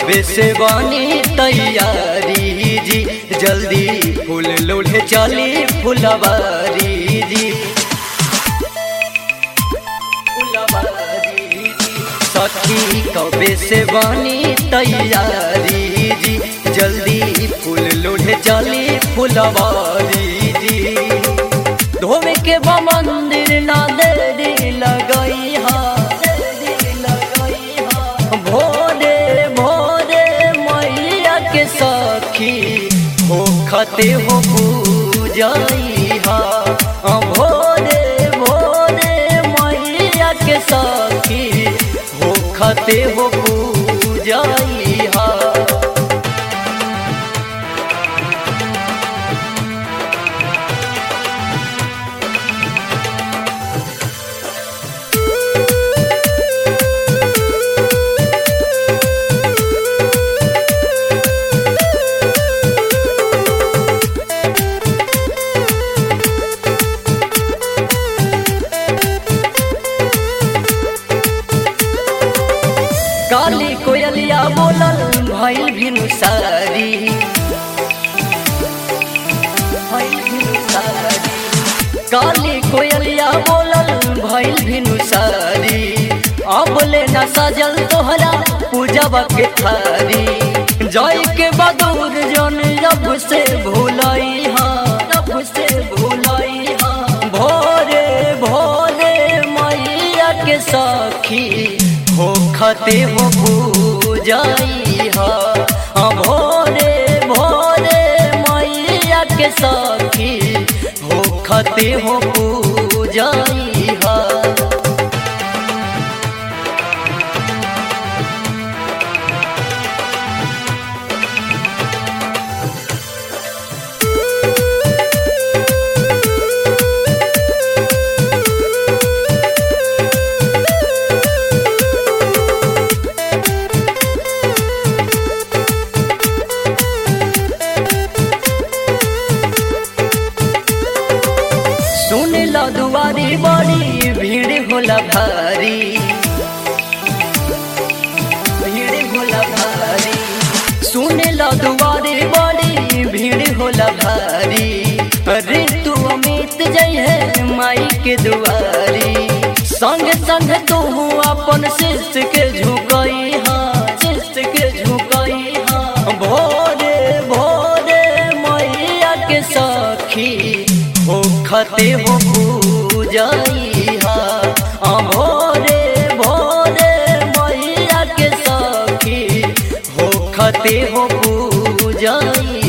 कबे से बनी तैयारी जी जल्दी फूल लोढ़े चली फुलवारी जी फुलवारी जी सखी कबे से बनी तैयारी जी जल्दी फूल लोढ़े चली फुलवारी जी धोवे के बा मंदिर ना देरी लगई हा देरी लगई हा भोरे भोरे मैया के सखी हो खते हो पूजई हा भोरे भोरे मैया के सखी हो खते हो पूजई हा काली कोयलिया बोलल भइल भिनु सारी भइल भिनु सारी काली कोयलिया बोलल भइल भिनु सारी अब ले न सजल तोहरा पूजब के थारी जय के बदूर जन रब से भूलई हाँ रब से भूलई हाँ भोरे भोरे मैया के सखी हो खते हो पूजाई हा हाँ भोरे भोरे मैया के सखी हो खते हो पूजाई हा सुन लो दुआरी बड़ी भीड़ होला भारी भीड़ होला भारी सुन लो दुआरी बड़ी भीड़ होला भारी अरे तू अमित जय है माई के दुआरी संग संग तू अपन शिष्य के झुकई हाँ शिष्य के झुकई हाँ भोरे भोरे मैया के सखी हो खते हो पूजाई हा भोरे भोरे मैया के सखी हो खते हो पूजाई